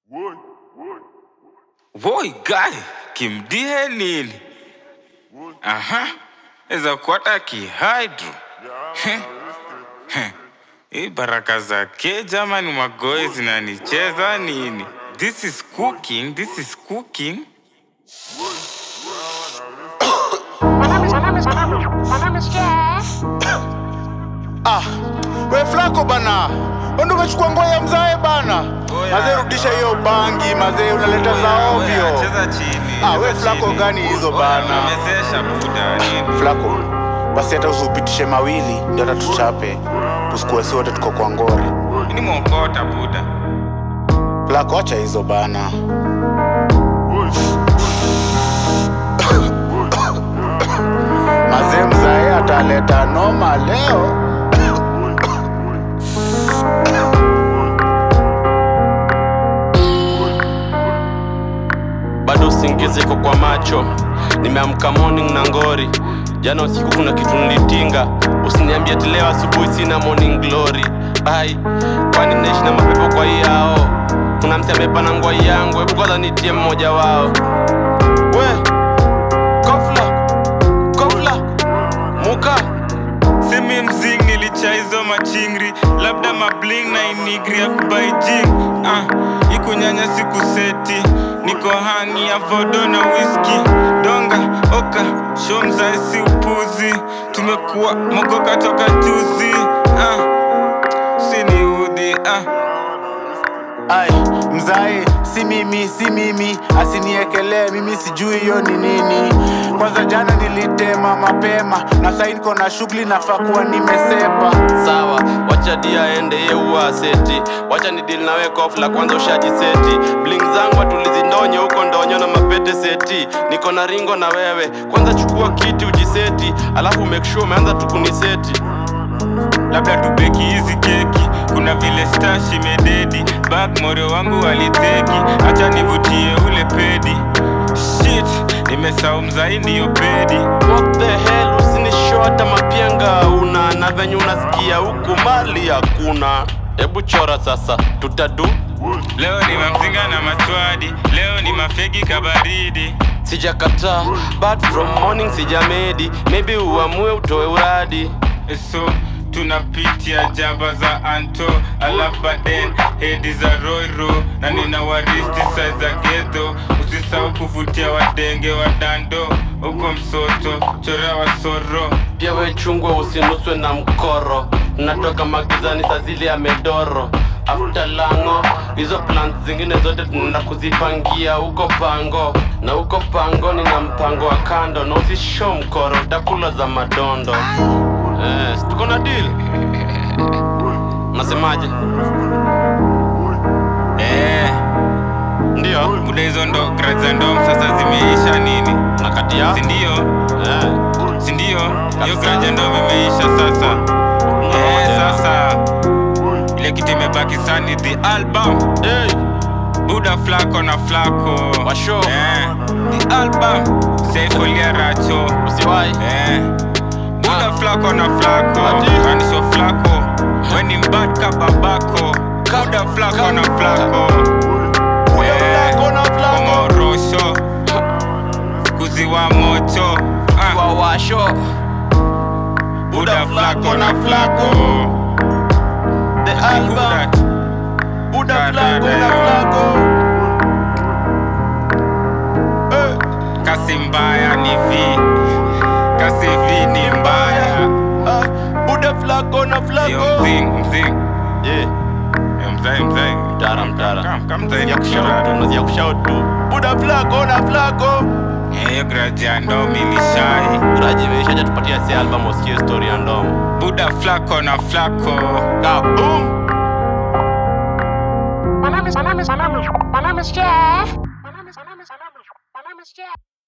Boy guy, kimdie nini? Aha, eza kuata kihydro. Heh, heh. Hii baraka zake jamani, magoe zinanicheza nini? This is cooking, this is cooking. My name is, my name is, my name is, my name is Jeff. Ah, we Flako bana, wendo umechukua nguo ya mzae bana. Oya, Mazee rudisha no. hiyo bangi, mazee unaleta za Oya, ovyo. oya, Cheza chini. Ah, cheza we Flako chini. gani hizo Oya, bana? Unamezesha buda nini? Flako, basi hata usiupitishe mawili ndio hata tuchape. Tusikuwe si wote tuko kwa ngori. Ini mwokota buda. Flako, acha hizo bana. Mazee mzae ataleta noma leo. bado usingizi iko kwa macho nimeamka morning na ngori jana usiku kuna kitu nilitinga usiniambia ati leo asubuhi sina morning glory ai kwani naishi na mapepo kwa hii yao kuna msi amepana ngwai yangu hebu kwanza nitie mmoja wao we kofla kofla muka Simi mzing nilicha hizo machingri labda mabling na inigri ya kubaijing ah, ikunyanya siku seti niko hangi ya vodo na whisky donga oka show mzaisi upuzi tumekuwa mogoka toka juzi ah, siniudhi ah. Ai, mzae, si mimi, si mimi, asiniekelee mimi sijui hiyo ni nini. Kwanza jana nilitema mapema na sasa niko na shughuli nafaa kuwa nimesepa. sawa wacha dia aende ye uwa aseti wacha ni dili nawe kofla kwanza ushajiseti bling zangu atulizindonye huko ndonyo na mapete seti niko na ringo na wewe kwanza chukua kiti ujiseti alafu make sure umeanza tukuniseti labda tubeki hizi keki kuna vile stash imededi bak moro wangu aliteki hacha nivutie ule pedi shit nimesau mzai ndiyo pedi what the hell usinisho hata mapianga una na venye unasikia huku mali hakuna hebu chora sasa tutadu leo ni mamzinga na machwadi leo ni mafegi kabaridi sijakataa but from morning sijamedi maybe uamue utoe uradi so tunapitia jaba za anto alafu baden hedi za roiro na nina waristi sai za gedho usisahau kuvutia wadenge wa dando huko msoto chorea wasoro pia we chungwa usinuswe na mkoro natoka magizani saa zile ya medoro afta lango hizo plant zingine zote tunaenda kuzipangia huko pango na huko pango nina mpango wa kando na usisho mkoro utakula za madondo eh, si tuko na deal unasemaje eh, ndio muda hizo ndo grade za ndom sasa zimeisha nini na kati ya sindio eh, sindio hiyo Kabisa. grade ya ndom imeisha sasa eh, sasa ile kitu imebaki sani the album hey, buda flako na flako Washo. eh, the album saifolia racho usiwai eh, buda Ah. flako na flako Ati. kanisho flako weni mbadka babako Ka- buda flako ka- na flako Buda flako na flako. komorosho kuziwa mocho ah, wawasho buda flako na flako the Who album that? buda Da, da, flako da, na yo. flako Eh, kasi mbaya ni vi kasi vi ni mbaya ah, Buda flako na yo flako. mzing mzing yeah. yo mzai mzai mtara mtara Kam- kam mzai Nasikia ni kushout tu, kushara. nasikia kushout tu Buda flako na flako. hiyo graja ndo milishai raji imeishaja tupatia si album usikie story ya ndomo buda flako na flako kaboom My name is, my name is, my name is, my name is Jeff. My name is, my name is, my name is, my name is Jeff.